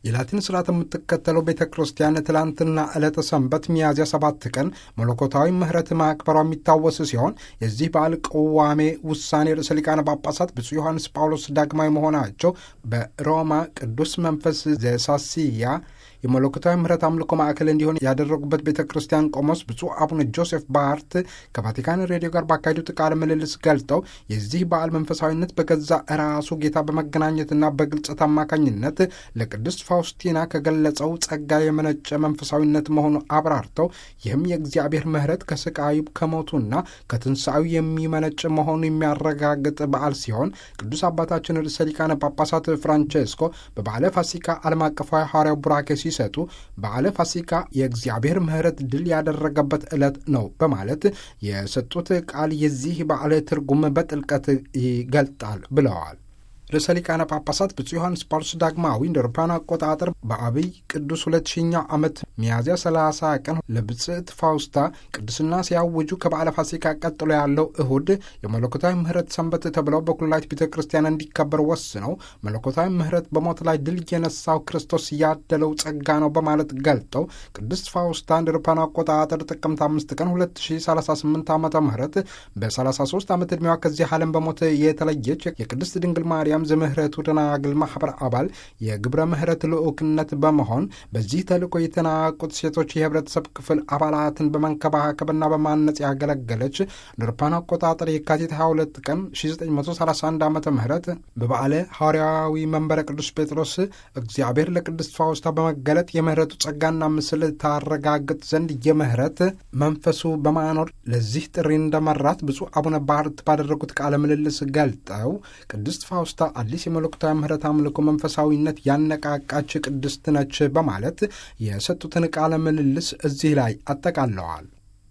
የላቲን ስርዓት የምትከተለው ቤተ ክርስቲያን ትላንትና ዕለተ ሰንበት ሚያዝያ ሰባት ቀን መለኮታዊ ምሕረት ማክበሯ የሚታወስ ሲሆን የዚህ በዓል ቅዋሜ ውሳኔ ርዕሰ ሊቃነ ጳጳሳት ብፁዕ ዮሐንስ ጳውሎስ ዳግማዊ መሆናቸው በሮማ ቅዱስ መንፈስ ዘሳሲያ የመለኮታዊ ምሕረት አምልኮ ማዕከል እንዲሆን ያደረጉበት ቤተ ክርስቲያን ቆሞስ ብፁዕ አቡነ ጆሴፍ ባርት ከቫቲካን ሬዲዮ ጋር ባካሄዱት ቃለ ምልልስ ገልጠው የዚህ በዓል መንፈሳዊነት በገዛ ራሱ ጌታ በመገናኘትና በግልጸት አማካኝነት ለቅድስት ፋውስቲና ከገለጸው ጸጋ የመነጨ መንፈሳዊነት መሆኑ አብራርተው ይህም የእግዚአብሔር ምሕረት ከስቃዩ ከሞቱና ከትንሣኤው የሚመነጭ መሆኑ የሚያረጋግጥ በዓል ሲሆን ቅዱስ አባታችን ርዕሰ ሊቃነ ጳጳሳት ፍራንቼስኮ በበዓለ ፋሲካ ዓለም አቀፋዊ ሐዋርያው ቡራኬ ሲሰጡ በዓለ ፋሲካ የእግዚአብሔር ምሕረት ድል ያደረገበት ዕለት ነው በማለት የሰጡት ቃል የዚህ በዓል ትርጉም በጥልቀት ይገልጣል ብለዋል። ርዕሰ ሊቃነ ጳጳሳት ብፁዕ ዮሐንስ ጳውሎስ ዳግማዊ እንደ አውሮፓውያን አቆጣጠር በአብይ ቅዱስ ሁለት ሺኛው ዓመት ሚያዝያ 30 ቀን ለብጽዕት ፋውስታ ቅዱስና ሲያውጁ ከበዓለ ፋሲካ ቀጥሎ ያለው እሁድ የመለኮታዊ ምሕረት ሰንበት ተብለው በኩላሊት ቤተ ክርስቲያን እንዲከበር ወስነው መለኮታዊ ምሕረት በሞት ላይ ድል የነሳው ክርስቶስ ያደለው ጸጋ ነው በማለት ገልጠው ቅድስት ፋውስታ እንደ አውሮፓውያን አቆጣጠር ጥቅምት 5 ቀን 2038 ዓ ም በ33 ዓመት ዕድሜዋ ከዚህ ዓለም በሞት የተለየች የቅድስት ድንግል ማርያም ዘምህረቱ ደናግል ማኅበር አባል የግብረ ምሕረት ልዑክነት በመሆን በዚህ ተልእኮ የተናቁት ሴቶች የህብረተሰብ ክፍል አባላትን በመንከባከብና በማነጽ ያገለገለች አውሮፓውያን አቆጣጠር የካቲት 22 ቀን 1931 ዓ ም በበዓለ ሐዋርያዊ መንበረ ቅዱስ ጴጥሮስ እግዚአብሔር ለቅድስት ፋውስታ በመገለጥ የምህረቱ ጸጋና ምስል ታረጋግጥ ዘንድ የምህረት መንፈሱ በማኖር ለዚህ ጥሪ እንደመራት ብፁዕ አቡነ ባርት ባደረጉት ቃለ ምልልስ ገልጠው ቅድስት ፋውስታ አዲስ የመለኮታዊ ምሕረት አምልኮ መንፈሳዊነት ያነቃቃች ቅድስት ነች በማለት የሰጡትን ቃለ ምልልስ እዚህ ላይ አጠቃለዋል።